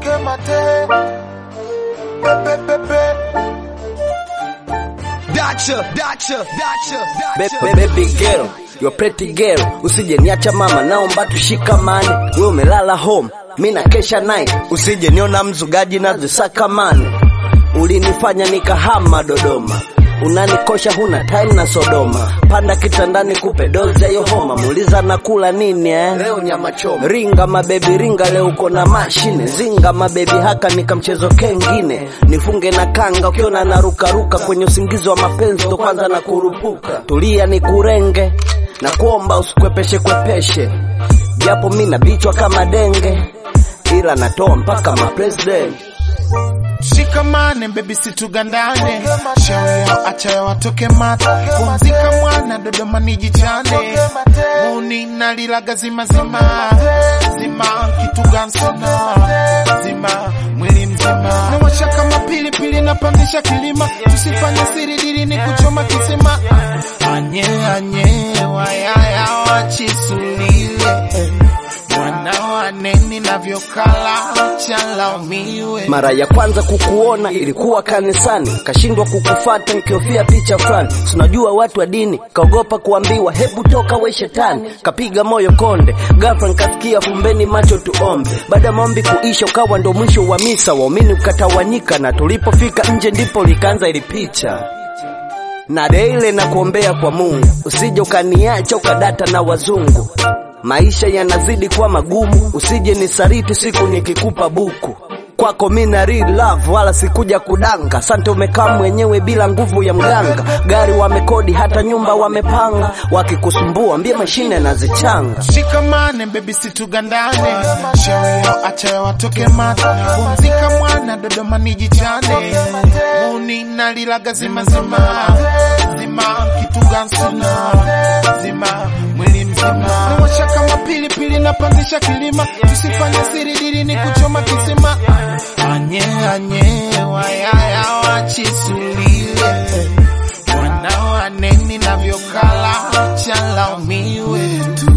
toke mate pepe pepe Dacha, dacha, dacha, Be- dacha. be- Baby girl, you're pretty girl, usije niacha mama, naomba tushikamane. Wewe umelala home, mi na kesha night, usije niona mzugaji na zisakamane. Ulinifanya nikahama Dodoma, unanikosha huna time na Sodoma. Panda kitandani kupe dozi ya hiyo homa, muuliza nakula nini eh? Leo nyama choma. Ringa mabebi ringa, leo uko na mashine. Zinga mabebi haka nika mchezo kengine, nifunge na kanga ukiona narukaruka kwenye usingizi wa mapenzi, ndo kwanza na kurupuka. Tulia ni kurenge na kuomba usikwepeshe kwepeshe, japo mi nabichwa kama denge, ila natoa mpaka mapresident Shikamane baby situgandane, shauri yao acha yao watoke mata, pumzika mwana Dodoma nijichane, muni nalilaga zima zima zima kitu gansona zima mwili mzima nawasha kama pilipili napandisha kilima, tusifanye siri dili ni kuchoma kisima anye anye wayaya wachisulile mwana waneni navyokala chalaumiwe Mara ya kwanza kukuona ilikuwa kanisani, kashindwa kukufata nikiofia picha fulani. Tunajua watu wa dini, kaogopa kuambiwa hebu toka we shetani, kapiga moyo konde. Ghafla nikasikia fumbeni macho tuombe. Baada ya maombi kuisha, ukawa ndo mwisho wa misa, waumini ukatawanyika, na tulipofika nje ndipo likaanza ili picha na deile na kuombea kwa Mungu, usije ukaniacha ukadata na wazungu. Maisha yanazidi kuwa magumu, usije nisariti siku nikikupa buku. Kwako mina real love, wala sikuja kudanga. Asante, umekaa mwenyewe bila nguvu ya mganga. Gari wamekodi, hata nyumba wamepanga. Wakikusumbua mbie mashine nazichanga. Shikamane baby situgandane, shauri yao acha yao watoke mata, pumzika mwana Dodoma nijichane, muni nalilaga zima zima zima kitu gansona zima mwili mzima nawasha kama pilipili napandisha kilima, tusifanye siri dili ni kuchoma kisima anye anye wayaya wachisulile mwana waneni navyokala chalaumiwe tu